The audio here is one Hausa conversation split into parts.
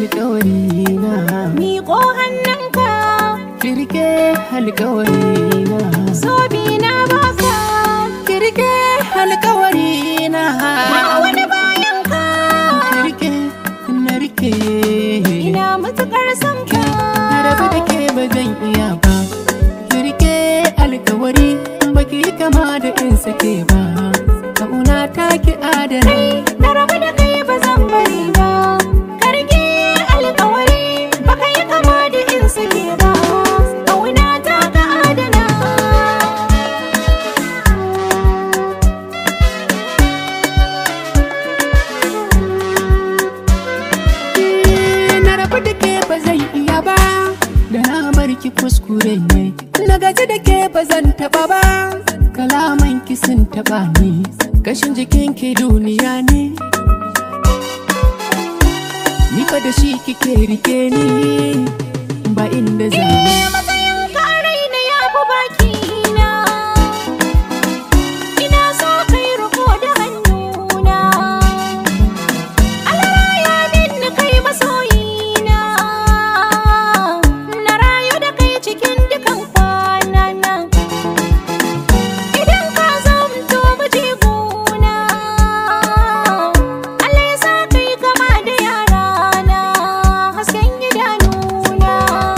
alkawari na Miƙo hannunka kirke alkawari na zobe na baka kirke alkawari na ba wani bayan ka kirke na rike ina matuƙar son ka na rabu da ke ba zan iya ba kirke alkawari baki yi kama da in sake ba kauna ta ki adana na rabu da kai ba zan bari ba karge alƙawari baka yi kama da in sake ba ƙauna ta ka adana na rabu da ke ba zan iya ba da na bar ki kuskure ne na gaji da ke ba zan taba ba kalaman ki sun taba ni kashin jikin ki duniya ne ni fa da shi kike rike ni ba inda zan yi matsayin ka a raina ya fi baki na ina so kai riko da hannuna Allah ya minni kai masoyina na rayu da kai cikin dukan kwanana idan ka zamto mijiguna Allah ya sa kai kama da yarana hasken idanuna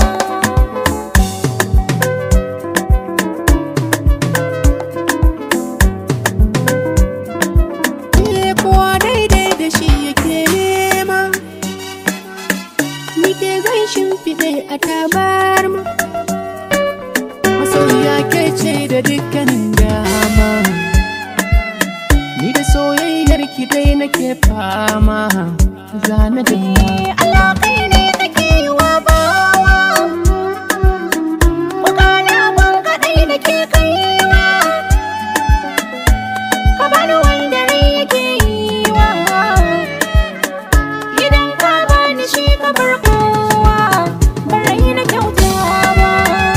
Ni kowa daidai da shi yake nema Ni ke zan shimfiɗe a tabarma Masoyiya ke ce da dukkanin dama Ni da soyayyar ki dai nake fama Zana da alaƙai ne kake yi wa bawa Bukala ban kaɗai da ke kaiwa Ka bani wanda rai yake yi wa Idan ka bani shi ka bar kowa Barai na kyauta ba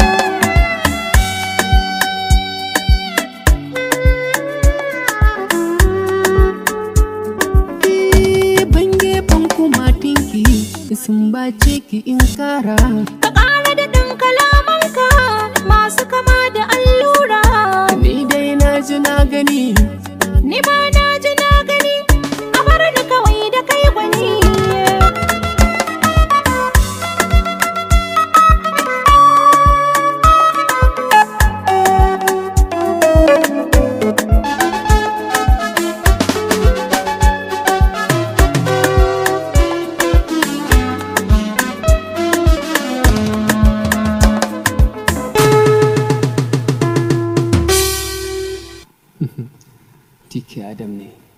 ban gefen kuma tinki sun bace ki in kara Ka ƙara da ɗan kalamanka masu kama da allura Ni dai na ji na gani Ni ma na ji na gani a bar ni kawai da kai gwani Tiki Adam ne